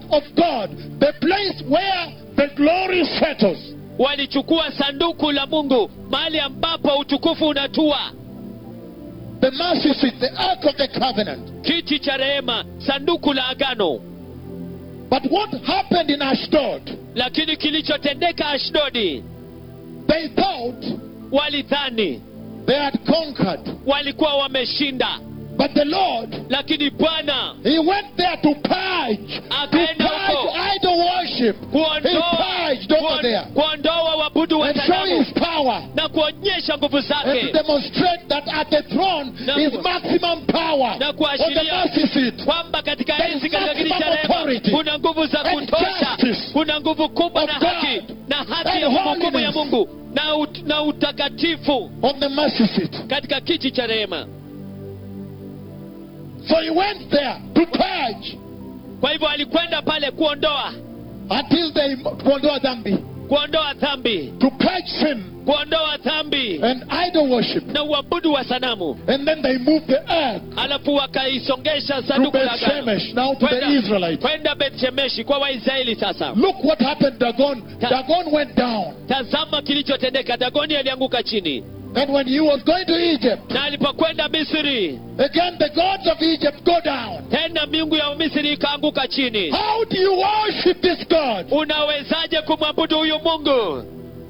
of God, the place where the glory settles. walichukua sanduku la mungu mahali ambapo utukufu unatua The mercy seat, the ark of the covenant. kiti cha rehema sanduku la agano But what happened in Ashdod? lakini kilichotendeka ashdodi They thought walidhani they had conquered. walikuwa wameshinda But the Lord, lakini bwana He went there to purge, to Akaenda huko. purge idol worship. He kuondoa purged over kuon- there kuondoa wabudu wa and show sanamu His power na kuonyesha nguvu and to zake demonstrate that at the throne Na is ku- maximum power na on the kuashiria mercy seat kwamba katika There is enzi katika kiti cha maximum rehema authority kuna nguvu za and kutosha justice kuna nguvu kubwa of na God haki na haki and ya hukumu ya holiness. mungu na, ut, na utakatifu on the mercy seat. katika kiti cha rehema So He went there to purge kwa hivyo alikwenda pale kuondoa until they kuondoa dhambi, kuondoa dhambi to purge sin kuondoa dhambi and idol worship. na uabudu wa sanamu And then they moved the ark alafu wakaisongesha to sanduku la Beth agano Shemesh, now to the Kwenda- Israelites. kwenda bethshemeshi kwa waisraeli sasa Look what happened, Dagon. Ta- Dagon went down. tazama kilichotendeka dagoni alianguka chini And when he was going to Egypt, na alipokwenda misri again the gods of Egypt go down. tena miungu ya misri ikaanguka chini How do you worship this God? unawezaje kumwabudu huyu mungu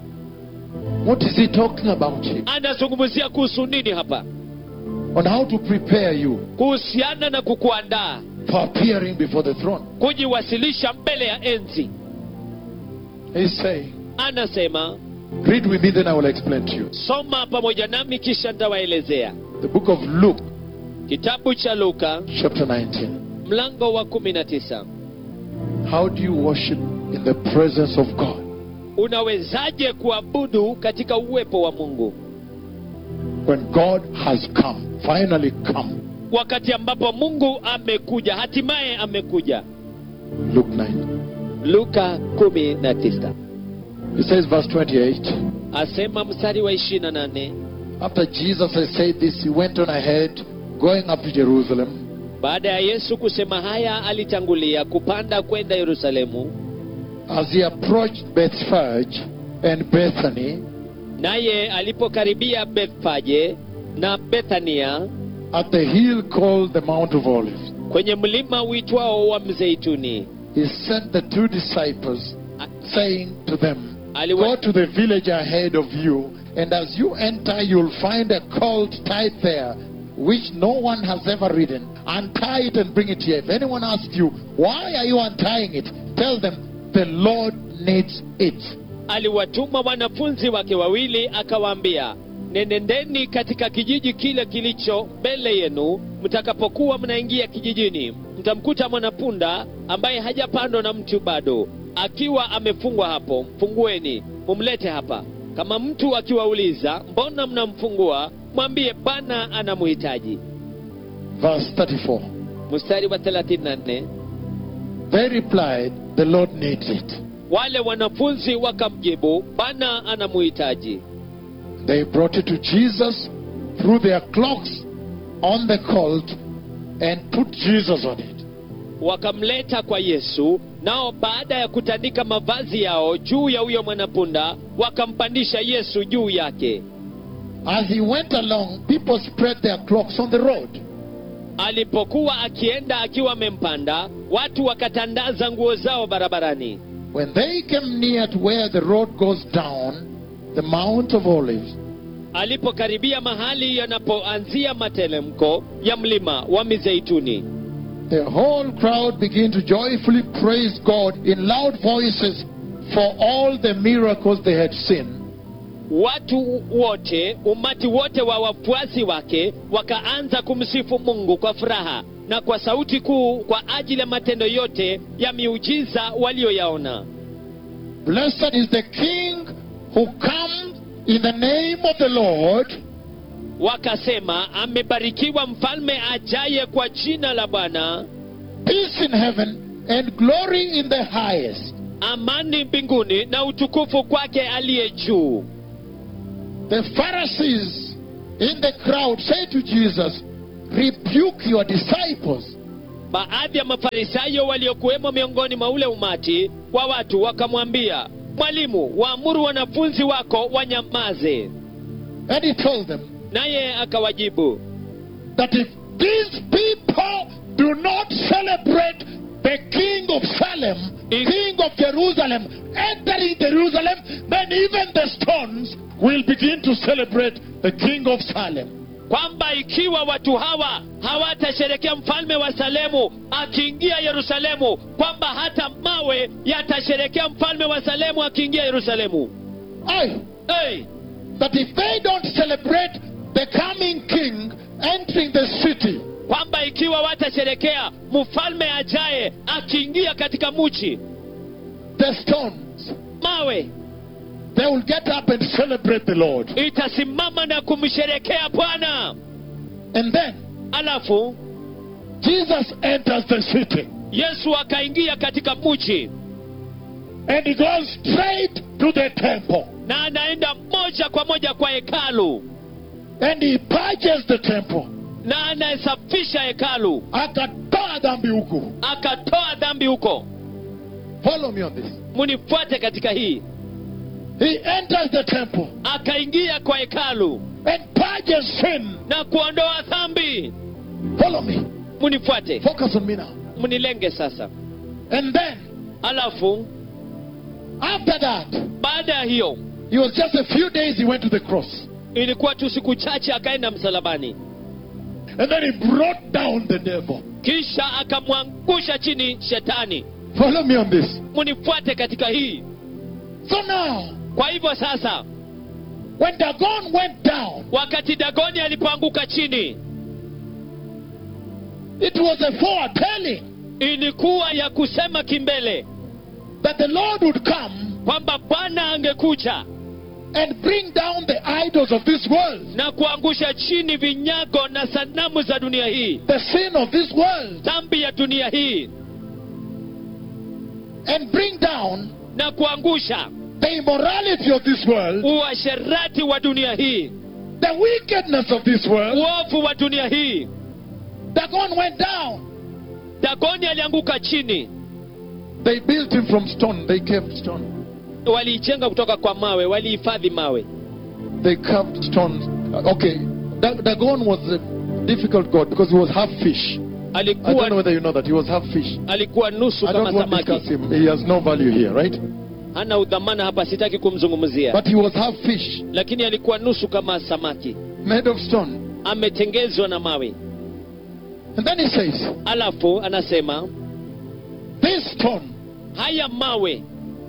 What is he talking about here? anazungumzia kuhusu nini hapa On how to prepare you kuhusiana na kukuandaa for appearing before the throne. kujiwasilisha mbele ya enzi He's saying, anasema read with me, then I will explain to you. soma pamoja nami kisha nitawaelezea The book of Luke, kitabu cha luka chapter 19. mlango wa 19 How do you worship in the presence of God? unawezaje kuabudu katika uwepo wa mungu When God has come, finally come. wakati ambapo mungu amekuja hatimaye amekuja Luke 9. luka 19 It says, verse 28. asema mstari wa 28 After Jesus had said this, he went on ahead, going up to Jerusalem. baada ya yesu kusema haya alitangulia kupanda kwenda yerusalemu As he approached Bethphage and Bethany naye alipokaribia bethfage na bethania at the hill called the Mount of Olives, kwenye mlima uitwao wa mzeituni he sent the two disciples, A- saying to them, aliwa- Go to the village ahead of you, and as you enter, you'll find a colt tied there, which no one has ever ridden. Untie it and bring it here. If anyone asks you, Why are you untying it? Tell them, The Lord needs it. aliwatuma wanafunzi wake wawili akawaambia nenendeni katika kijiji kile kilicho mbele yenu mtakapokuwa mnaingia kijijini mtamkuta mwanapunda ambaye hajapandwa na mtu bado akiwa amefungwa hapo mfungueni mumlete hapa kama mtu akiwauliza mbona mnamfungua mwambie bwana anamhitaji Verse 34. mstari wa 34 They replied, The Lord needs it. wale wanafunzi wakamjibu bwana anamhitaji They brought it to Jesus, threw their cloaks on the colt, and put Jesus on it. wakamleta kwa yesu nao baada ya kutandika mavazi yao juu ya huyo mwanapunda wakampandisha yesu juu yake As he went along, people spread their cloaks on the road. alipokuwa akienda akiwa amempanda watu wakatandaza nguo zao barabarani When they came near to where the road goes down, the Mount of Olives, alipokaribia mahali yanapoanzia matelemko ya mlima wa mizeituni the whole crowd began to joyfully praise God in loud voices for all the miracles they had seen. watu wote umati wote wa wafuasi wake wakaanza kumsifu mungu kwa furaha na kwa sauti kuu kwa ajili ya matendo yote ya miujiza walioyaona Blessed is the King who comes in the name of the Lord. wakasema amebarikiwa mfalme ajaye kwa jina la bwana peace in heaven and glory in the highest. amani mbinguni na utukufu kwake aliye juu The Pharisees in the crowd say to Jesus, Rebuke your disciples. baadhi ya mafarisayo waliokuwemo miongoni mwa ule umati wa watu wakamwambia mwalimu waamuru wanafunzi wako wanyamaze And he told them naye akawajibu that if these people do not celebrate the King of Salem, If- King of Jerusalem, entering Jerusalem, then even the stones will begin to celebrate the King of Salem. kwamba ikiwa watu hawa hawatasherekea mfalme wa salemu akiingia yerusalemu kwamba hata mawe yatasherekea mfalme wa salemu akiingia yerusalemu Aye. hey, That if they don't celebrate the coming King entering the city, kwamba ikiwa watasherekea mfalme ajaye akiingia katika muchi the stones, mawe they will get up and celebrate the Lord. itasimama na kumsherekea bwana And then alafu Jesus enters the city yesu akaingia katika muchi and he goes straight to the temple na anaenda moja kwa moja kwa hekalu and he purges the temple. na anasafisha hekalu Akatoa dhambi huku. akatoa dhambi huko Follow me on this. munifuate katika hii He enters the temple akaingia kwa hekalu and purges sin. na kuondoa dhambi Follow me. munifuate Focus on me now. munilenge sasa And then, alafu after that, baada ya hiyo it was just a few days he went to the cross. ilikuwa tu siku chache akaenda msalabani And then he brought down the devil. kisha akamwangusha chini shetani Follow me on this. munifuate katika hii So now, kwa hivyo sasa when Dagon went down, wakati dagoni alipoanguka chini it was a foretelling ilikuwa ya kusema kimbele that the Lord would come kwamba bwana angekuja and bring down the idols of this world, na kuangusha chini vinyago na sanamu za dunia hii the sin of this world, dhambi ya dunia hii and bring down na kuangusha the immorality of this world, uasherati wa dunia hii the wickedness of this world. uovu wa dunia hii Dagon went down. dagoni alianguka chini They built him from stone. They carved stone. waliijenga kutoka kwa mawe walihifadhi mawe They carved stones. Uh, Okay, Da- Dagon was a difficult god because he was half fish. I don't know alikuwa whether you know that he was half fish. alikuwa nusu I kama don't want to discuss samaki him. He has no value here, right? hana udhamana hapa sitaki kumzungumzia But he was half fish, lakini alikuwa nusu kama samaki made of stone. ametengezwa na mawe And then he says, alafu anasema This stone haya mawe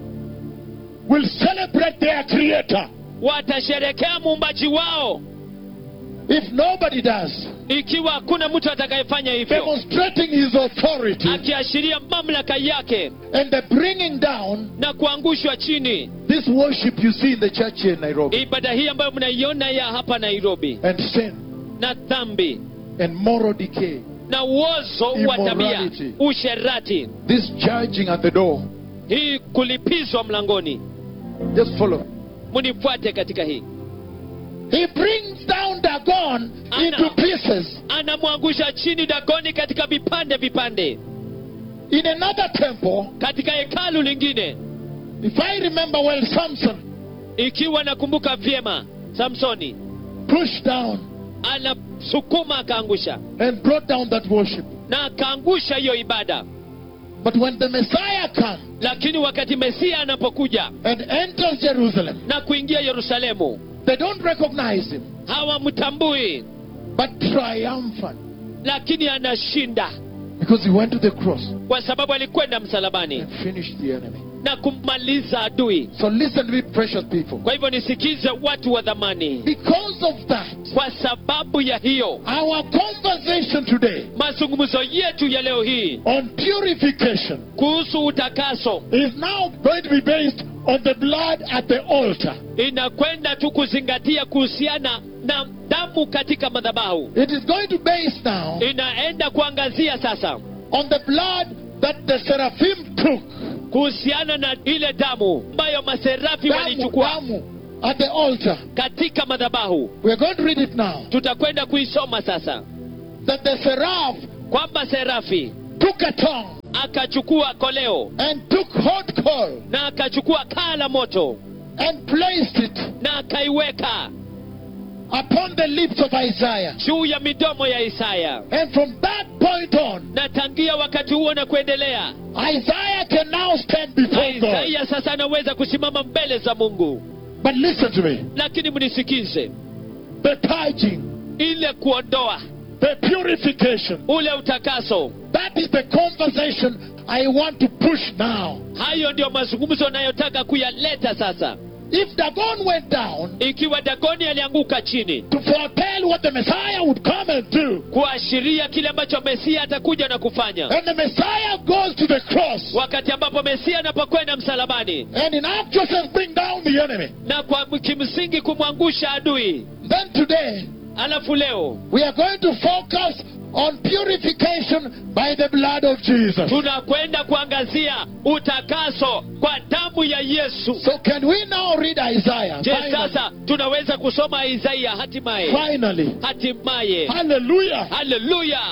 will celebrate their creator. watasherekea muumbaji wao If nobody does, ikiwa hakuna mtu atakayefanya hivyo demonstrating his authority akiashiria mamlaka yake and the bringing down na kuangushwa chini this worship you see in the church here in Nairobi ibada hii ambayo mnaiona ya hapa nairobi and sin na dhambi and moral decay. na uozo wa tabia Immorality. usherati This judging at the door. hii kulipizwa mlangoni Just follow. munifuate katika hii He brings down Dagon Ana- into pieces anamwangusha chini dagoni katika vipande vipande in another temple. katika hekalu lingine If I remember well, Samson ikiwa nakumbuka vyema samsoni pushed down anasukuma akaangusha and brought down that worship. na akaangusha hiyo ibada But when the Messiah comes lakini wakati mesia anapokuja and enters Jerusalem, na kuingia yerusalemu they don't recognize him, hawamtambui but triumphant lakini anashinda because he went to the cross kwa sababu alikwenda msalabani and finished the enemy. na kummaliza adui So listen to me, precious people. kwa hivyo nisikize watu wa dhamani Because of that, kwa sababu ya hiyo our conversation today mazungumzo yetu ya leo hii on purification kuhusu utakaso is now going to be based on the blood at the altar. inakwenda tu kuzingatia kuhusiana na damu katika madhabahu It is going to base now inaenda kuangazia sasa on the blood that the seraphim took. kuhusiana na ile damu ambayo maserafi Damu, walichukua damu at the altar. katika madhabahu We are going to read it now. tutakwenda kuisoma sasa That the seraph kwamba serafi took a tongue akachukua koleo and took hot coal na akachukua kaa la moto and placed it na akaiweka upon the lips of Isaiah. juu ya midomo ya isaya And from that point on, na tangia wakati huo na kuendelea Isaiah can now stand before God. isaya sasa anaweza kusimama mbele za mungu But listen to me. lakini mnisikize The purging, ile kuondoa the purification, ule utakaso that is the conversation I want to push now. hayo ndio mazungumzo anayotaka kuyaleta sasa If Dagon went down ikiwa dagoni alianguka chini to foretell what the Messiah would come and do, kuashiria kile ambacho mesia atakuja na kufanya and the Messiah goes to the cross, wakati ambapo mesia anapokwenda msalabani and in actual sense bring down the enemy, na kwa kimsingi kumwangusha adui then today alafu leo we are going to focus on purification by the blood of Jesus. tunakwenda kuangazia utakaso kwa damu ya yesu So can we now read Isaiah? je Finally. sasa tunaweza kusoma isaia hatimaye Finally. hatimaye Hallelujah. haleluya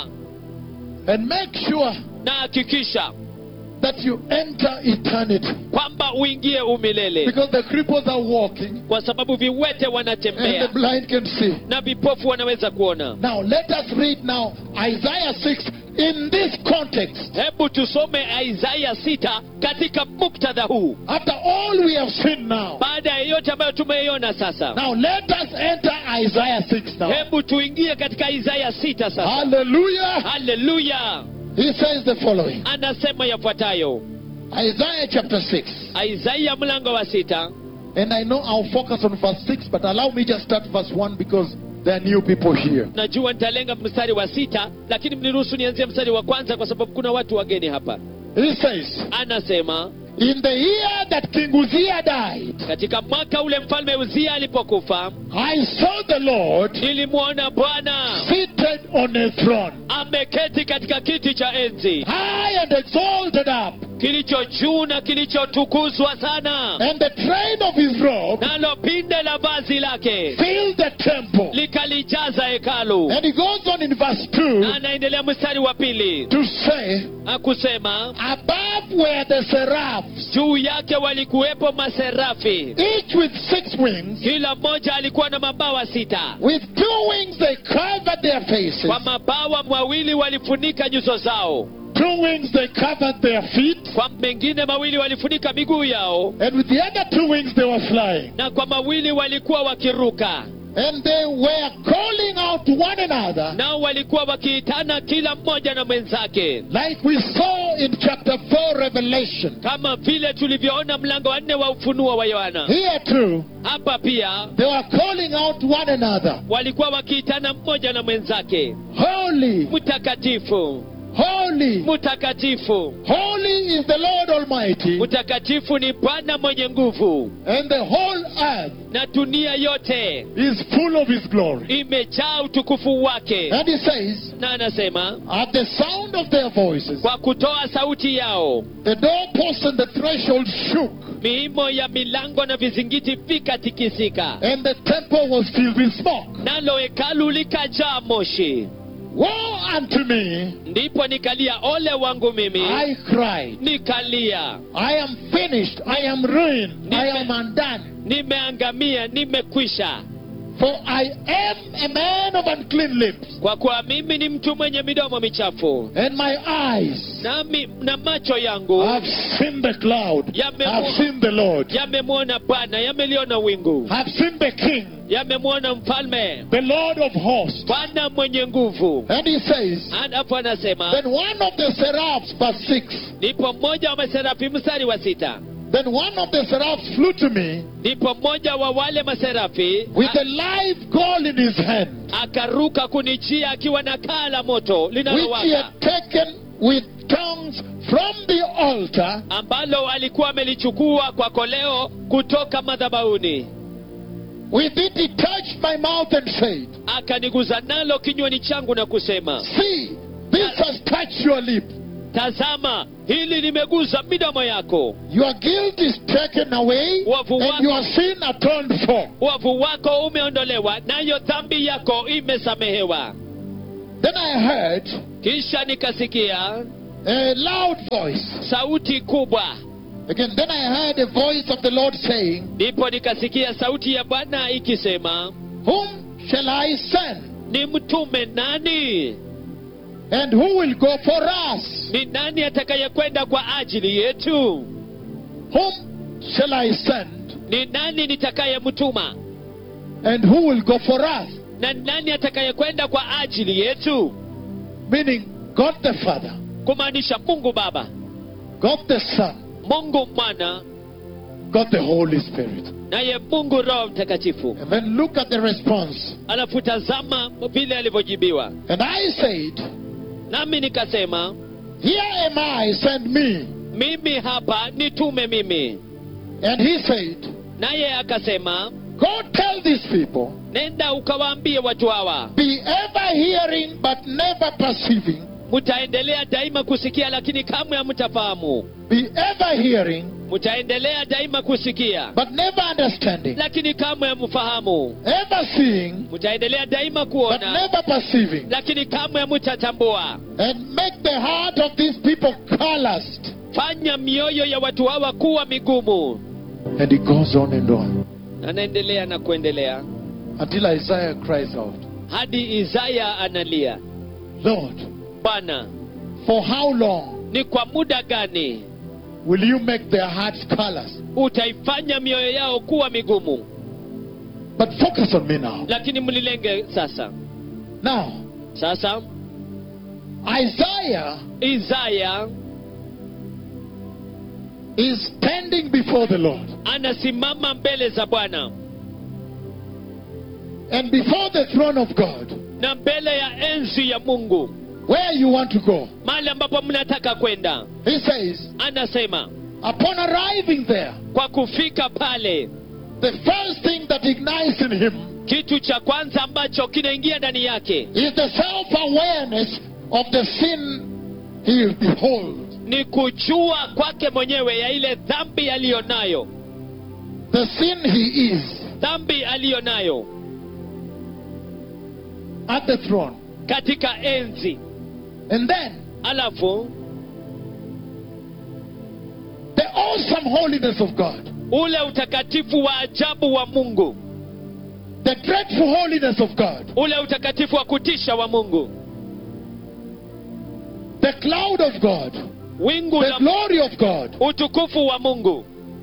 And make sure na hakikisha that you enter eternity. kwamba uingie umilele Because the cripples are walking kwa sababu viwete and wanatembea the blind can see. na vipofu wanaweza kuona Now let us read now Isaiah 6 in this context. hebu tusome isaya sita katika muktadha huu After all we have seen now. baada ya yote ambayo tumeiona sasa Now let us enter Isaiah 6 now. hebu tuingie katika isaya sita sasa Hallelujah. haleluya He says the following. anasema yafuatayo Isaiah chapter 6. isaya mlango wa sita And I know I'll focus on verse 6, but allow me just start verse 1 because there are new people here. najua nitalenga mstari wa sita lakini mniruhusu nianzie mstari wa kwanza kwa sababu kuna watu wageni hapa He says, anasema In the year that King Uzziah died, katika mwaka ule mfalme uzia alipokufa I saw the Lord nilimwona bwana seated on a throne, ameketi katika kiti cha enzi high and exalted up, kilicho juu na kilichotukuzwa sana and the train of his robe nalo pinde la vazi lake filled the temple. likalijaza hekalu And he goes on in verse na 2 anaendelea mstari wa pili to say, akusema Above were the seraphs, juu yake walikuwepo maserafi each with six wings. kila mmoja alikuwa na mabawa sita With two wings they covered their faces, kwa mabawa mawili walifunika nyuso zao two wings they covered their feet, kwa mengine mawili walifunika miguu yao and with the other two wings they were flying. na kwa mawili walikuwa wakiruka And they were calling out to one another, nao walikuwa wakiitana kila mmoja na mwenzake like we saw in chapter 4 Revelation. kama vile tulivyoona mlango wa nne wa ufunuo wa yohana Here too, hapa pia they were calling out to one another, walikuwa wakiitana mmoja na mwenzake Holy, mtakatifu holy, mtakatifu holy is the Lord Almighty, mtakatifu ni bwana mwenye nguvu and the whole earth na dunia yote is full of his glory. imejaa utukufu wake And he says, na anasema At the sound of their voices, kwa kutoa sauti yao the doorposts and the threshold shook, miimo ya milango na vizingiti vikatikisika and the temple was filled with smoke. nalo hekalu likajaa moshi Woe unto me, ndipo nikalia ole wangu mimi I cried. nikalia I am finished. I am ruined. I am undone. nimeangamia nimekwisha For I am a man of unclean lips, kwa kuwa mimi ni mtu mwenye midomo michafu and my eyes nami na macho yangu have seen the cloud, Yame- have seen the Lord, yamemwona bwana yameliona wingu have seen the King, yamemwona mfalme the Lord of hosts. bwana mwenye nguvu And he says, alafu anasema Then one of the seraphs, verse 6, ndipo mmoja wa maserafi mstari wa sita then one of the seraphs flew to me ndipo mmoja wa wale maserafi with a live coal in his hand, akaruka kunijia akiwa na kaa la moto which he linalowaka had taken with tongues from the altar, ambalo alikuwa amelichukua kwa koleo kutoka madhabahuni with it he touched my mouth and said, akaniguza nalo kinywani changu na kusema See, this has touched your lip. tazama hili limeguza midomo yako Your guilt is taken away Wavu and wako- your sin atoned for. uovu wako umeondolewa nayo dhambi yako imesamehewa Then I heard kisha nikasikia a loud voice. sauti kubwa Again, then I heard a voice of the Lord saying, ndipo nikasikia sauti ya bwana ikisema Whom shall I send? ni mtume nani And who will go for us? ni nani atakayekwenda kwa ajili yetu Whom shall I send? ni nani nitakayemtuma And who will go for us? na ni nani atakayekwenda kwa ajili yetu Meaning God the Father, kumaanisha mungu baba God the Son, mungu mwana God the Holy Spirit. naye mungu roho mtakatifu And then look at the response. alafu tazama vile alivyojibiwa And I said, nami nikasema Here am I, send me. mimi hapa nitume mimi And he said, naye akasema Go tell these people, nenda ukawaambie watu hawa be ever hearing but never perceiving, mtaendelea daima kusikia lakini kamwe hamtafahamu be ever hearing mtaendelea daima kusikia but never understanding, lakini kamwe hamfahamu ever seeing mtaendelea daima but kuona never perceiving, lakini kamwe hamtatambua and make the heart of these people calloused. fanya mioyo ya watu hawa kuwa migumu And he goes on and on anaendelea na kuendelea until Isaiah cries out, hadi isaya analia Lord, bwana for how long ni kwa muda gani will you make their hearts callous? utaifanya mioyo yao kuwa migumu But focus on me now. lakini mlilenge sasa Now, sasa Isaiah isaya is standing before the Lord. anasimama mbele za bwana And before the throne of God, na mbele ya enzi ya mungu where you want to go, mahali ambapo mnataka kwenda he says, anasema upon arriving there, kwa kufika pale the first thing that ignites in him kitu cha kwanza ambacho kinaingia ndani yake is the self awareness of the sin he beholds, ni kujua kwake mwenyewe ya ile dhambi aliyo nayo the sin he is dhambi aliyo nayo at the throne. katika enzi And then alafu the awesome holiness of God, ule utakatifu wa ajabu wa mungu the dreadful holiness of God, ule utakatifu wa kutisha wa mungu the cloud of God, wingu the la glory of God. utukufu wa mungu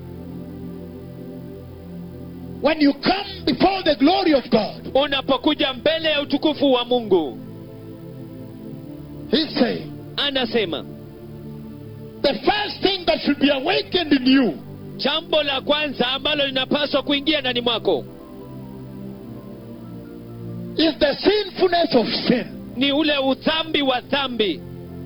When you come before the glory of God, unapokuja mbele ya utukufu wa mungu he's saying, anasema the first thing that should be awakened in you jambo la kwanza ambalo linapaswa kuingia ndani mwako is the sinfulness of sin. ni ule udhambi wa dhambi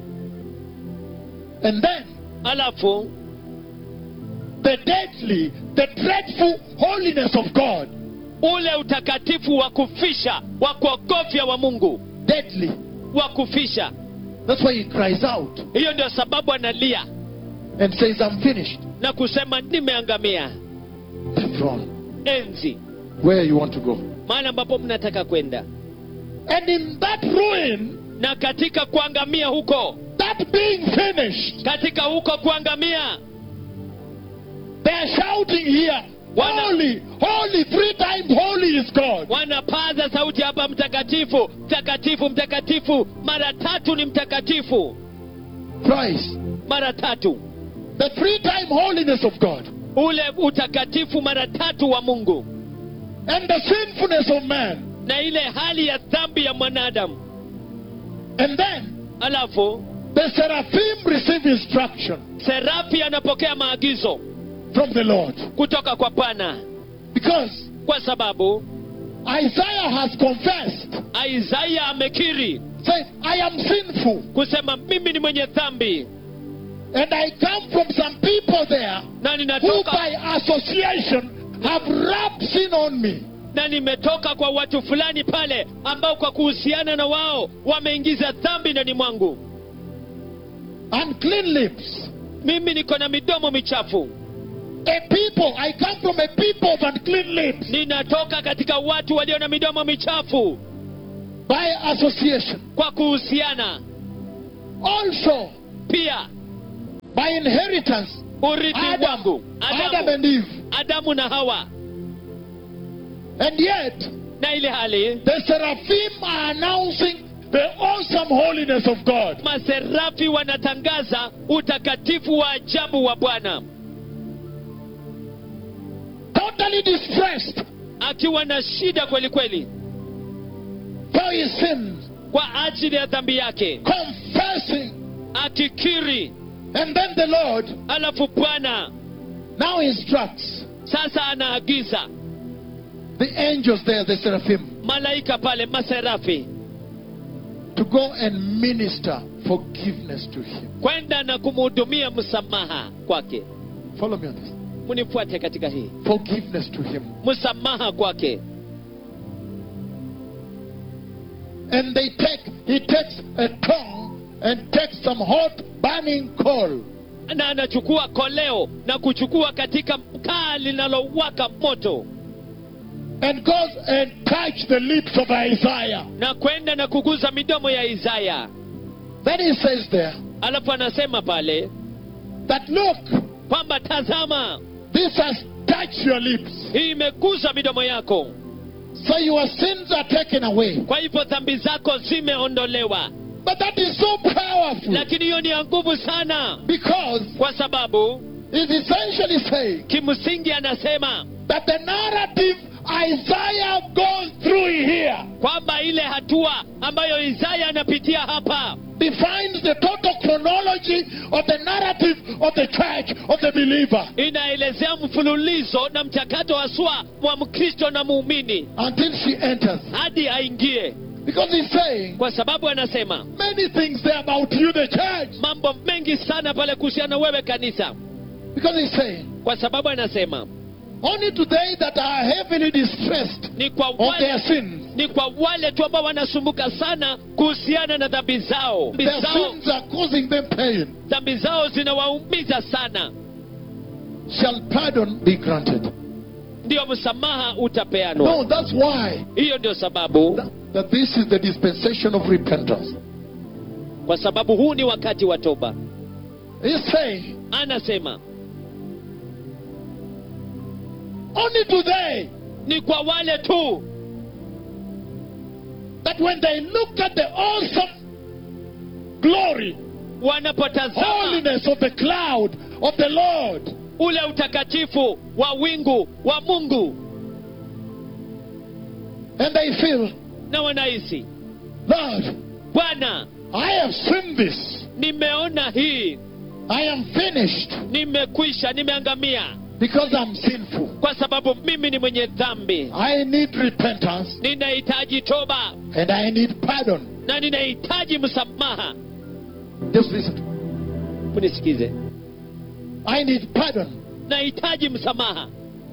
And then alafu the deadly, the dreadful holiness of God. ule utakatifu wa kufisha wa kuogofya wa mungu Deadly. wa kufisha That's why he cries out hiyo ndio sababu analia and says, I'm finished. na kusema nimeangamia The throne. enzi Where you want to go. mahali ambapo mnataka kwenda And in that ruin, na katika kuangamia huko that being finished, katika huko kuangamia they're shouting here, Wana- Holy, holy, three times holy is God. wanapaza sauti hapa mtakatifu mtakatifu mtakatifu mara tatu ni mtakatifu Christ. mara tatu The three time holiness of God. ule utakatifu mara tatu wa mungu And the sinfulness of man. na ile hali ya dhambi ya mwanadamu And then alafu the seraphim receive instruction serafi anapokea maagizo from the Lord. kutoka kwa bwana Because kwa sababu Isaiah has confessed, isaya amekiri saying, I am sinful. kusema mimi ni mwenye dhambi And I come from some people there na who ninatoka by association have rubbed sin on me. na nimetoka kwa watu fulani pale ambao kwa kuhusiana na wao wameingiza dhambi ndani mwangu Unclean lips. mimi niko na midomo michafu A people, I come from a people of unclean lips ninatoka katika watu walio na midomo michafu by association. kwa kuhusiana Also, pia by inheritance urithi wangu Adam, Adam adamu, and Eve. adamu na hawa And yet, na ile hali the seraphim are announcing the awesome holiness of God. maserafi wanatangaza utakatifu wa ajabu wa bwana Totally distressed akiwa na shida kweli kweli for his sins, kwa ajili ya dhambi yake confessing. akikiri And then the Lord alafu bwana now instructs sasa anaagiza the angels there, the seraphim, malaika pale maserafi to go and minister forgiveness to him. kwenda na kumhudumia msamaha kwake Follow me on this. mnifuate katika hii Forgiveness to him. msamaha kwake And they take, he takes a tongue and takes some hot burning coal na anachukua koleo na kuchukua katika kaa linalowaka moto and goes and touch the lips of Isaiah. na kwenda na kuguza midomo ya isaya Then he says there alafu anasema pale that look, kwamba tazama this has touched your lips. hii imeguza midomo yako So your sins are taken away. kwa hivyo dhambi zako zimeondolewa But that is so powerful lakini hiyo ni ya nguvu sana because kwa sababu it's essentially saying kimsingi anasema that the narrative Isaiah goes through here kwamba ile hatua ambayo isaya anapitia hapa defines the total chronology of the narrative of the church of the believer inaelezea mfululizo na mchakato haswa wa mkristo na muumini until she enters. hadi aingie Because he's saying kwa sababu anasema many things there about you, the church. mambo mengi sana pale kuhusiana wewe kanisa Because he's saying kwa sababu anasema only to they that are heavily distressed ni kwa of their wale, sins. ni kwa wale tu ambao wanasumbuka sana kuhusiana na dhambi zao dhambi Their zao, sins are causing them pain. dhambi zao zinawaumiza sana Shall pardon be granted? ndio msamaha utapeanwa No, that's why hiyo ndio sababu that, that this is the dispensation of repentance. kwa sababu huu ni wakati wa toba He's saying anasema only to they ni kwa wale tu that when they look at the awesome glory, wanapotazama holiness of the cloud of the Lord, ule utakatifu wa wingu wa mungu and they feel, na wanahisi Lord, bwana I have seen this. nimeona hii I am finished nimekwisha nimeangamia because I'm sinful. kwa sababu mimi ni mwenye dhambi I need repentance ninahitaji toba and I need pardon. na ninahitaji msamaha Just listen. munisikize I need pardon. nahitaji msamaha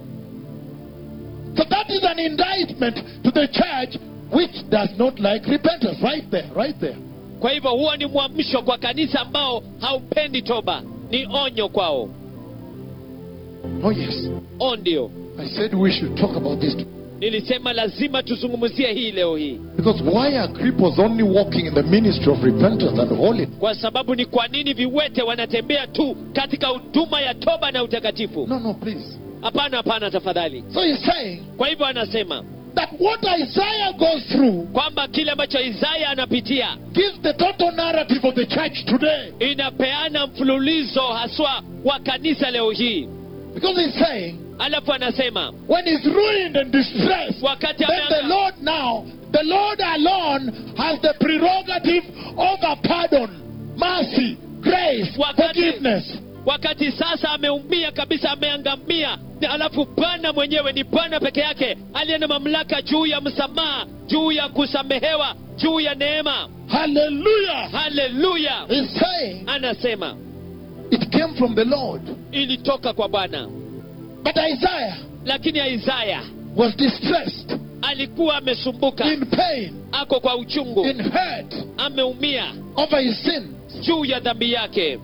So that is an indictment to the church which does not like repentance. Right there, right there. kwa hivyo huo ni mwamsho kwa kanisa ambao haupendi toba ni onyo kwao Oh, yes. o ndio I said we should talk about this. nilisema lazima tuzungumzie hii leo hii Because why are cripples only walking in the ministry of repentance and holiness? kwa sababu ni kwa nini viwete wanatembea tu katika huduma ya toba na utakatifu No, no, please. hapana hapana tafadhali So he's saying kwa hivyo anasema that what Isaiah goes through kwamba kile ambacho isaya anapitia gives the total narrative of the church today. inapeana mfululizo haswa wa kanisa leo hii Because he's saying alafu anasema when he's ruined and distressed, wakati then the ameanga- Lord now, the Lord alone has the prerogative over pardon, mercy, grace, Wakati- forgiveness. wakati sasa ameumia kabisa ameangamia na alafu bwana mwenyewe ni bwana peke yake aliye na mamlaka juu ya msamaha juu ya kusamehewa juu ya neema Hallelujah. haleluya He's saying anasema it came from the Lord. ilitoka kwa bwana But Isaiah lakini isaya was distressed, alikuwa amesumbuka in pain, ako kwa uchungu in hurt ameumia over his sin. juu ya dhambi yake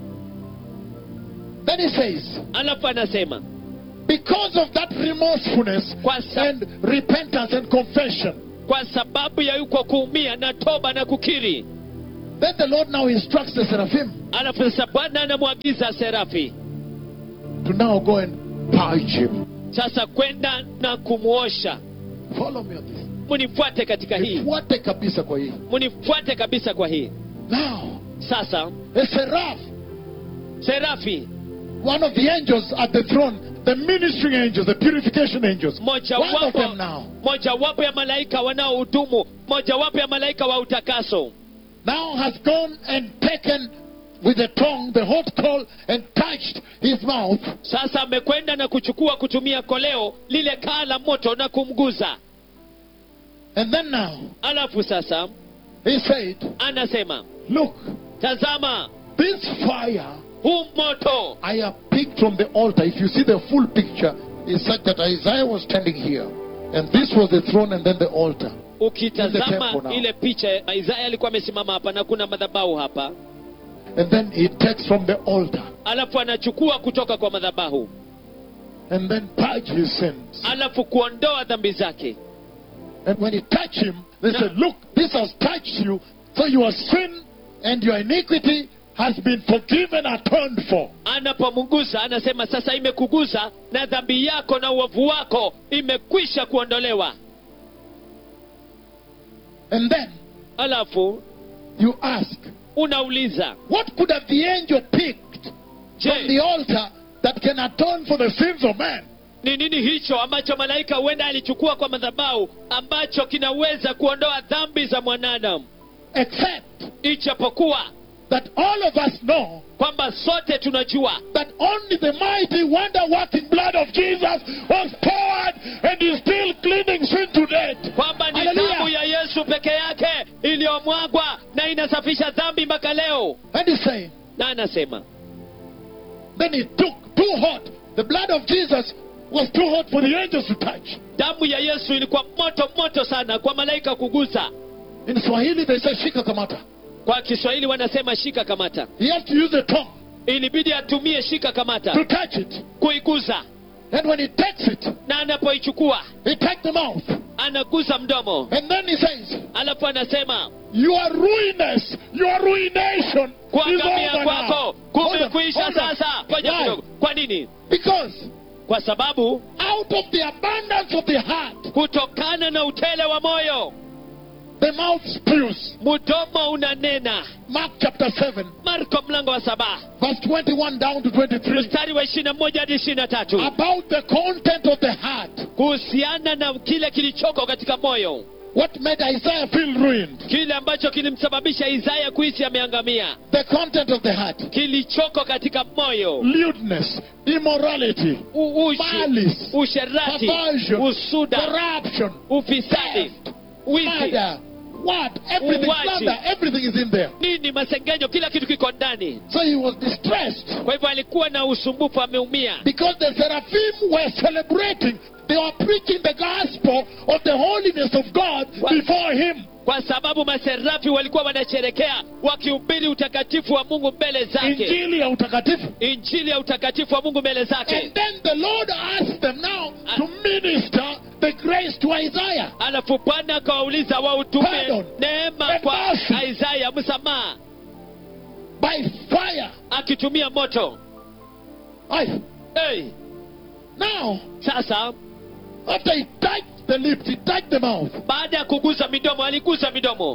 Then he says, alafu anasema because of that remorsefulness kwa, sa, and repentance and confession, kwa sababu ya yuko kuumia na toba na kukiri Then the Lord now instructs the seraphim alafu sasa bwana anamwagiza serafi to now go and purge him. sasa kwenda na kumwosha Follow me on this. munifuate katika hii Nifuate kabisa kwa hii. munifuate kabisa kwa hii Now, sasa a seraph, serafi one of the angels at the throne, the ministering angels, the purification angels, one of mojawapo them now, mojawapo ya malaika wanaohudumu mojawapo ya malaika wa utakaso now has gone and taken with the tongue the hot coal and touched his mouth. sasa amekwenda na kuchukua kutumia koleo lile kaa la moto na kumguza And then now, alafu sasa he said, anasema Look, tazama this fire huu moto I have picked from the altar. If you see the full picture, is such that Isaiah was standing here. And this was the throne and then the altar. In the ukitazama temple now. ile picha isaya alikuwa amesimama hapa na kuna madhabahu hapa And then he takes from the altar alafu anachukua kutoka kwa madhabahu and then purge his sins. alafu kuondoa dhambi zake And when he touched him, they No. said, Look, this has touched you, so your sin and your iniquity has been forgiven, atoned for. anapomgusa anasema sasa imekugusa na dhambi yako na uovu wako imekwisha kuondolewa And then alafu you ask, unauliza What could have the angel picked from the je altar that can atone for the sins of man? ni nini hicho ambacho malaika huenda alichukua kwa madhabahu ambacho kinaweza kuondoa dhambi za mwanadamu Except ichapokuwa that all of us know kwamba sote tunajua that only the mighty wonder working blood of Jesus was poured and is still cleaning sin to death. kwamba ni Hallelujah. damu ya yesu peke yake iliyomwagwa na inasafisha dhambi mpaka leo And he's saying, na anasema then he took too hot. The blood of Jesus was too hot for the angels to touch. damu ya yesu ilikuwa moto moto sana kwa malaika kugusa In Swahili, they say shika kamata. kwa kiswahili wanasema shika kamata He has to use the tongue ilibidi atumie shika to kamata touch it. kuiguza And when he takes it, na anapoichukua he takes the mouth. anaguza mdomo And then he says, alafu anasema Your ruinous, your ruination is kuangamia over kwako now. Hold on, kumekwisha hold on. sasa ngoja Why? kidogo kwa nini Because kwa sababu out of the abundance of the heart, kutokana na utele wa moyo the mouth spews. mdomo unanena Mark chapter 7, marko mlango wa saba verse 21 down to 23. mstari wa ishiri na moja hadi ishiri na tatu About the content of the heart. kuhusiana na kile kilichoko katika moyo What made Isaiah feel ruined? kile ambacho kilimsababisha isaya kuhisi ameangamia The content of the heart. kilichoko katika moyo Lewdness, immorality, U- ushi malice, usherati perversion, usuda corruption, ufisadi theft, wizi murder, what? Everything, Uwaji. slander, everything is in there. nini masengenyo kila kitu kiko ndani So he was distressed kwa hivyo alikuwa na usumbufu ameumia because the seraphim were celebrating. They were preaching the gospel of the holiness of God What? before him. kwa sababu maserafi walikuwa wanasherekea wakihubiri utakatifu wa mungu mbele zake Injili ya utakatifu. injili ya utakatifu wa mungu mbele zake And then the Lord asked them now to minister the grace to Isaiah. alafu bwana akawauliza wautume Pardon. neema And kwa mercy. isaya msamaha by fire. akitumia moto I, hey, now, sasa after he touched the lips, he touched the mouth. baada ya kugusa midomo aligusa midomo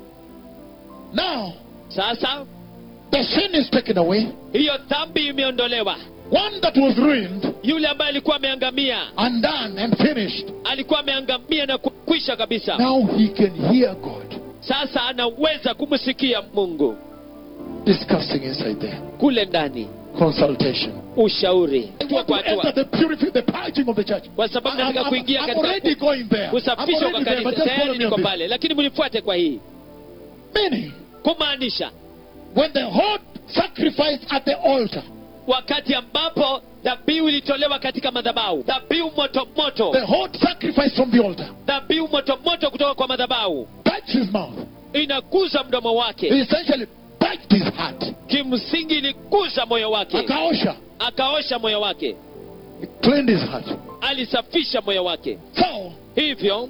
Now, sasa the sin is taken away. hiyo dhambi imeondolewa One that was ruined, yule ambaye alikuwa ameangamia undone, and finished. alikuwa ameangamia na kukwisha kabisa Now he can hear God sasa anaweza kumsikia mungu discussing inside there. kule ndani Consultation. ushauri I hatua want to kwa enter hatua the purify, the purging of the church. kwa sababu I'm, nataka I'm- kuingia I'm katika already going there. I'm kusafishwa kwa already there, but kanisa just follow tayari me niko on this. pale lakini mnifuate kwa hii Meaning, kumaanisha when the hot sacrifice at the altar, wakati ambapo dhabihu ilitolewa katika madhabahu dhabihu moto moto the hot sacrifice from the altar, dhabihu moto moto kutoka kwa madhabahu touched his mouth. inaguza mdomo He wake essentially touched his heart. kimsingi iliguza moyo wake Akaosha. akaosha moyo wake He cleaned his heart. alisafisha moyo wake So, hivyo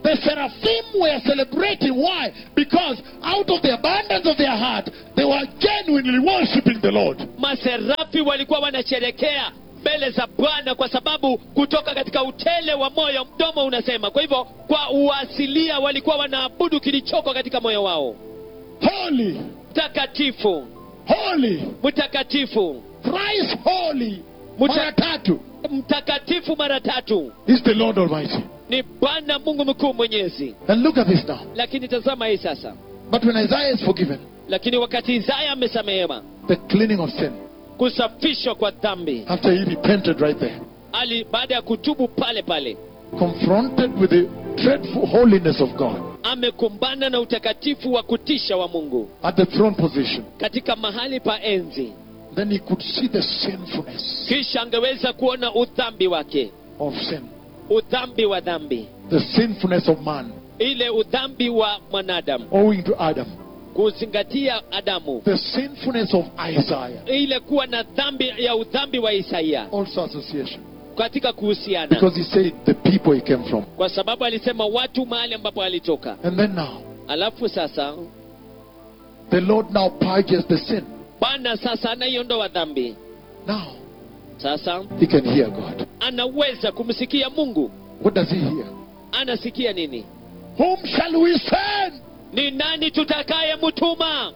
The seraphim were celebrating. Why? Because out of the abundance of their heart, they were genuinely worshiping the Lord. maserafi walikuwa wanasherekea mbele za bwana kwa sababu kutoka katika utele wa moyo mdomo unasema kwa hivyo kwa uasilia walikuwa wanaabudu kilichoko katika moyo wao Holy, mtakatifu holy, mtakatifu thrice holy, Muta- mara tatu mtakatifu mara tatu is the Lord Almighty. ni bwana mungu mkuu mwenyezi And look at this now. lakini tazama hii sasa But when Isaiah is forgiven, lakini wakati isaya amesamehewa the cleaning of sin, kusafishwa kwa dhambi after he repented right there, ali baada ya kutubu pale pale confronted with the dreadful holiness of God amekumbana na utakatifu wa kutisha wa mungu at the throne position, katika mahali pa enzi then he could see the sinfulness kisha angeweza kuona udhambi wake of sin, udhambi wa dhambi the sinfulness of man, ile udhambi wa mwanadamu owing to Adam, kuzingatia adamu the sinfulness of Isaiah, ile kuwa na dhambi ya udhambi wa isaia also association. katika kuhusiana Because he said the people he came from. kwa sababu alisema watu mahali ambapo alitoka And then now, alafu sasa the Lord now purges the sin. bwana sasa anaiondoa dhambi Now, sasa he can hear God. anaweza kumsikia mungu What does he hear? anasikia nini Whom shall we send? ni nani tutakaye mtuma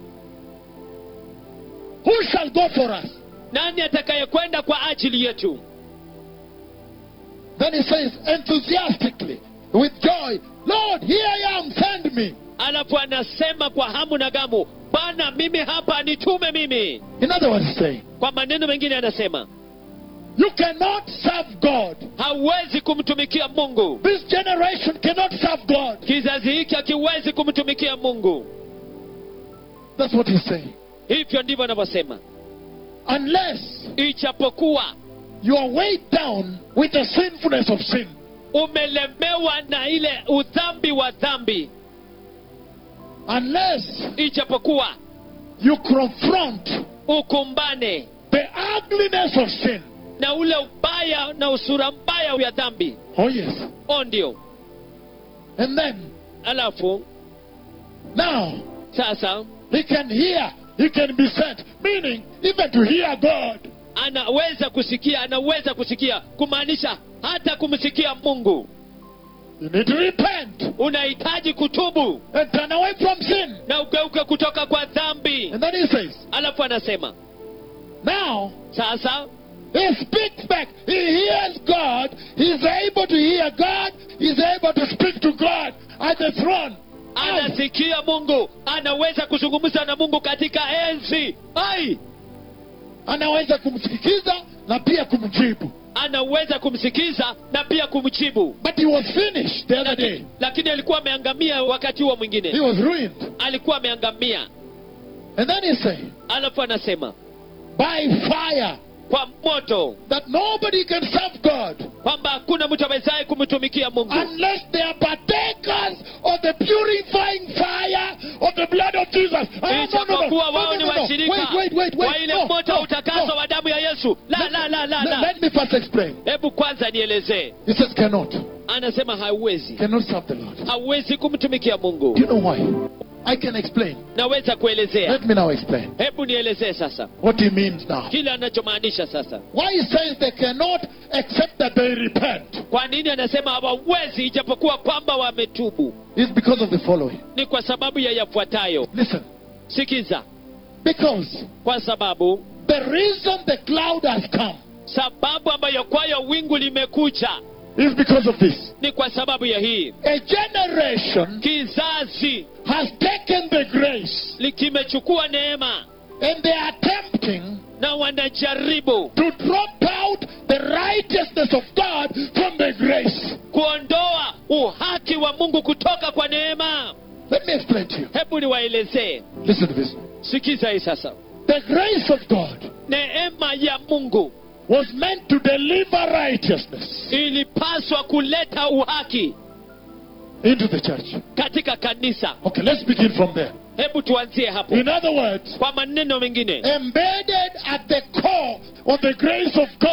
Who shall go for us? nani atakayekwenda kwa ajili yetu Then he says enthusiastically, with joy, Lord, here I am, send me. alafu anasema kwa hamu na gamu bwana mimi hapa nitume mimi In other words, he's saying, kwa maneno mengine anasema You cannot serve God. hauwezi kumtumikia mungu This generation cannot serve God. kizazi hiki hakiwezi kumtumikia mungu That's what he's saying. hivyo ndivyo anavyosema Unless ichapokuwa you are weighed down with the sinfulness of sin, umelemewa na ile udhambi wa dhambi unless ichapokuwa you confront ukumbane the ugliness of sin. na ule ubaya na usura mbaya ya dhambi Oh, yes. o ndio And then, alafu now, sasa he can hear, he can be sent. Meaning, even to hear God. anaweza kusikia anaweza kusikia kumaanisha hata kumsikia mungu You need to repent unahitaji kutubu and turn away from sin. na ugeuke kutoka kwa dhambi And then he says, alafu anasema now, sasa he speaks back. He hears God. He's able to hear God. He's able to speak to God at the throne. Ai, anasikia mungu anaweza kuzungumza na mungu katika enzi ai anaweza kumsikiza na pia kumjibu. anaweza kumsikiza na pia kumjibu But he was finished the other day. lakini, lakini alikuwa ameangamia wakati huo He mwingine was ruined. alikuwa ameangamia And then he said, alafu anasema by fire, kwa moto that nobody can serve God kwamba hakuna mtu awezaye kumtumikia mungu unless they are partakers of the purifying fire of the blood of Jesus. Ah, no, no, no, ijapokuwa no, wao no, ni no, no. washirika Wait, wait, wait, wait. wa ile No, moto no, wa utakaso no. wa damu ya yesu la la la la Let, la let me first explain. hebu kwanza nielezee He says cannot. anasema hauwezi Cannot serve the Lord. hauwezi kumtumikia mungu Do you know why? I can explain. naweza kuelezea Let me now explain hebu nielezee sasa what he means now. kile anachomaanisha sasa Why he says they cannot except that they repent kwa nini anasema hawawezi ijapokuwa kwamba wametubu is because of the following. ni kwa sababu ya yafuatayo Listen. sikiza Because kwa sababu the reason the cloud has come sababu ambayo kwayo wingu limekuja is because of this. ni kwa sababu ya hii A generation kizazi has taken the grace li- kimechukua neema and they are attempting na wanajaribu to drop out the righteousness of God from the grace. kuondoa uhaki wa mungu kutoka kwa neema Let me explain to you. hebu niwaelezee Listen to this. sikiza hii sasa The grace of God neema ya mungu was meant to deliver righteousness ilipaswa kuleta uhaki into the church. katika kanisa Okay, let's begin from there. hebu tuanzie hapo In other words, kwa maneno mengine embedded at the core of the grace of God